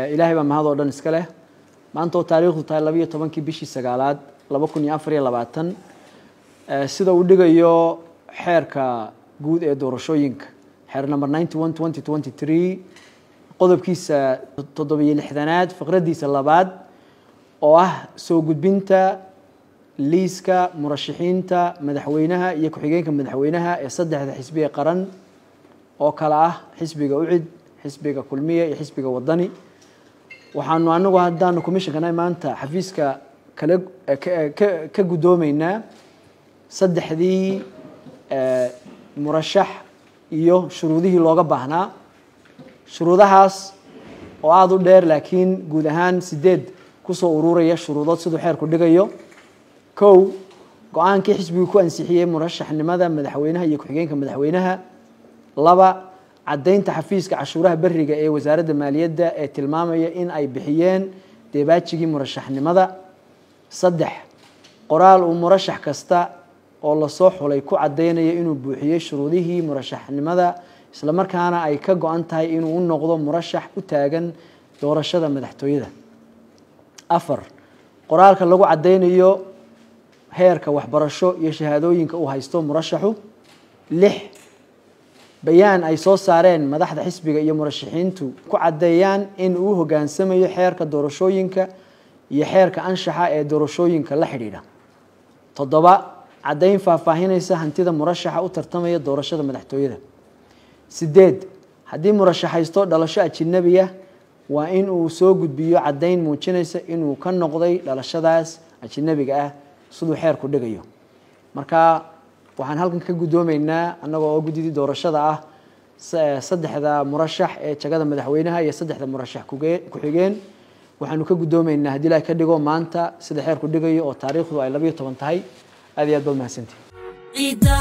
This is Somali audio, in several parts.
ilaahay baa mahad oo dhan iska leh maanta oo taariikhdu tahay labayo tobankii bishii sagaalaad laba kun iyo afar iyo labaatan sida uu dhigayo xeerka guud ee doorashooyinka xeer number ninety one twenty twenty three qodobkiisa toddobiyo lixdanaad fiqraddiisa labaad oo ah soo gudbinta liiska murashaxiinta madaxweynaha iyo ku-xigeenka madaxweynaha ee saddexda xisbiga qaran oo kale ah xisbiga ucid xisbiga kulmiya iyo xisbiga wadani waxaanu anagu haddaanu commissionkana maanta xafiiska kale ka guddoomeynaa saddexdii murashax iyo shuruudihii looga baahnaa shuruudahaas oo aada u dheer laakiin guud ahaan sideed kusoo ururaya shuruudood siduu xeerku dhigayo kow go-aankii xisbigu ku ansixiyey murashaxnimada madaxweynaha iyo ku-xigeenka madaxweynaha laba caddaynta xafiiska cashuuraha beriga ee wasaaradda maaliyadda ee tilmaamaya in ay bixiyeen deebaajigii murashaxnimada saddex qoraal uu murashax kasta oo lasoo xulay ku caddaynaya inuu buuxiyey shuruudihii murashaxnimada islamarkaana ay ka go-an tahay inuu u noqdo murashax u taagan doorashada madaxtooyada afar qoraalka lagu caddaynayo heerka waxbarasho iyo shahaadooyinka uu haysto murashaxu lix bayaan ay soo saareen madaxda xisbiga iyo murashaxiintu ku caddeeyaan in uu hoggaansamayo xeerka doorashooyinka iyo xeerka anshaxa ee doorashooyinka la xidhiidha toddoba caddayn faahfaahinaysa hantida murashaxa u tartamaya doorashada madaxtooyada sideed haddii murashax haysto dhalasho ajinabiya waa in uu soo gudbiyo caddayn muujinaysa inuu ka noqday dhalashadaas ajinabiga ah siduu xeerku dhigayo marka waxaan halkan ka guddoomeynaa annagoo oo guddidii doorashada ah saddexda murashax ee jagada madaxweynaha iyo saddexda murashax ku-xigeen waxaanu ka guddoomeynaa haddii ilahay ka dhigo maanta sida xeerku dhigayo oo taariikhdu ay labayo toban tahay aad iyo aad baad mahadsantihi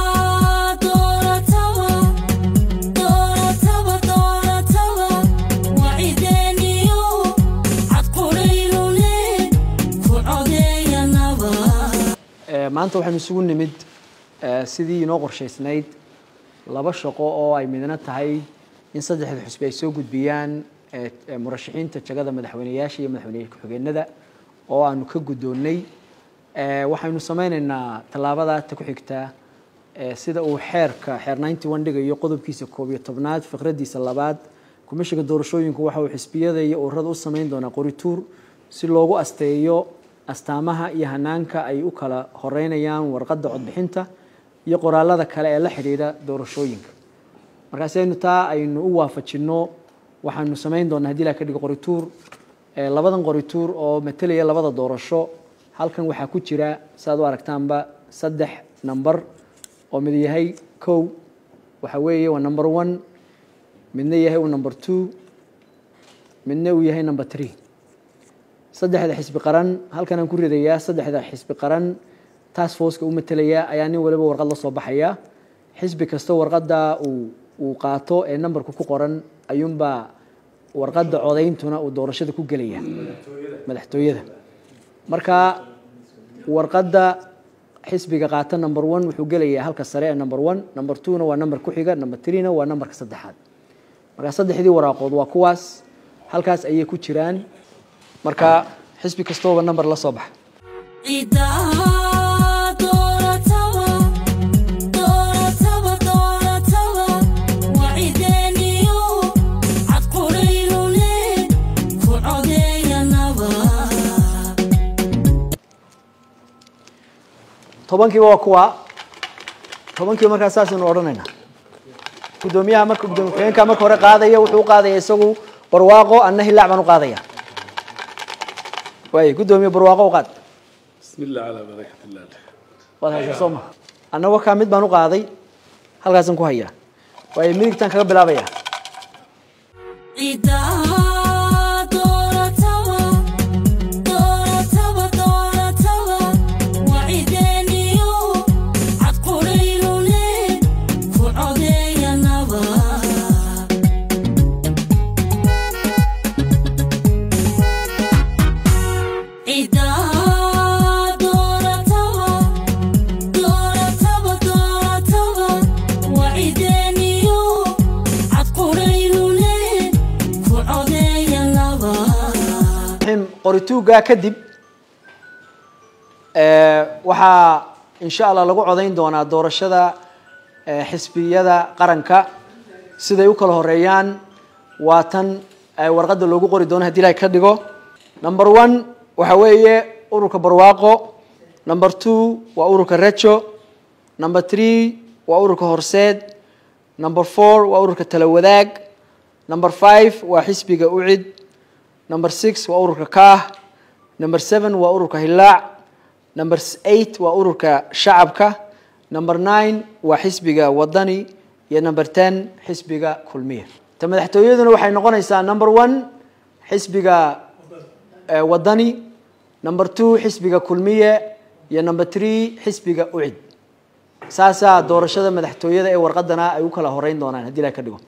maanta waxaynu isugu nimid sidii inoo qorshaysnayd laba shaqo oo ay midna tahay in saddexda xusbi ay soo gudbiyaan murashaxiinta jagada madaxweyneyaasha iyo madaxweyne ku-xigeenada oo aanu ka guddoonnay waxaynu sameyneynaa tallaabada ta ku xigtaa sida uu xeerka xeer ninety one dhigayo qodobkiisa koob iyo tobnaad fiqraddiisa labaad komishinka doorashooyinku waxa uu xisbiyada iyo ururada u sameyn doonaa qorituur si loogu asteeyo astaamaha iyo hanaanka ay u kala horeynayaan warqadda codbixinta iyo qoraalada kale ee la xidhiidha doorashooyinka markaasi aynu taa aynu u waafajinno waxaanu samayn doonaa hadii la ka dhigo qorituur labadan qorituur oo matelaya labada doorasho halkan waxaa ku jira saaad u aragtaanba saddex number oo mid yahay kow waxa weeye waa number one midna yahay uu number two midna uu yahay number three saddexda xisbi qaran halkanaan ku ridayaa saddexda xisbi qaran task forceka u matalaya ayaa nin waliba warqad la soo baxaya xisbi kasta warqadda uu uu qaato ee numberku ku qoran ayuunbaa warqadda codayntuna uu doorashada ku gelaya madaxtooyada marka warqadda xisbiga qaata number one wuxuu gelayaa halka sare ee number one number twona waa number ku xiga number threena waa numberka saddexaad marka saddexdii waraaqood waa kuwaas halkaas ayay ku jiraan marka xisbi kastooba number la soo baxa tobankiiba waa kuwa tobankiiba markaa saasaynu odhanaynaa guddoomiyaha marka gudoomiye ku-xigeenka marka hore qaadaya wuxuu u qaadaya isagu barwaaqo anna hilaac baan u qaadaya waay guddoomiye barwaaqo u qaad بسم الله على بركة الله waad haysaa soo ma annagoo kaa mid baan u qaaday halkaasaan ku hayaa waayo midigtaan kaga bilaabaya Wa'ideniyo, ad quraynu le, ku codee qorituugaa kadib waxaa insha allah lagu codayn doonaa doorashada xisbiyada qaranka siday u kala horeeyaan waa tan warqadda loogu qori doono hadii ilahay ka dhigo number one waxa weeye ururka barwaaqo number two waa ururka rejo number three waa ururka horseed number four waa ururka talawadaag number five waa xisbiga ucid number six waa ururka kaah number seven waa ururka hilaac number eight waa ururka shacabka number nine waa xisbiga wadani iyo number ten xisbiga kulmiya ta madaxtooyaduna waxay noqonaysaa number one xisbiga wadani number two xisbiga kulmiye iyo number three xisbiga ucid saasaa doorashada madaxtooyada ee warqadana ay u kala horeyn doonaan haddii ilaha ka dhigo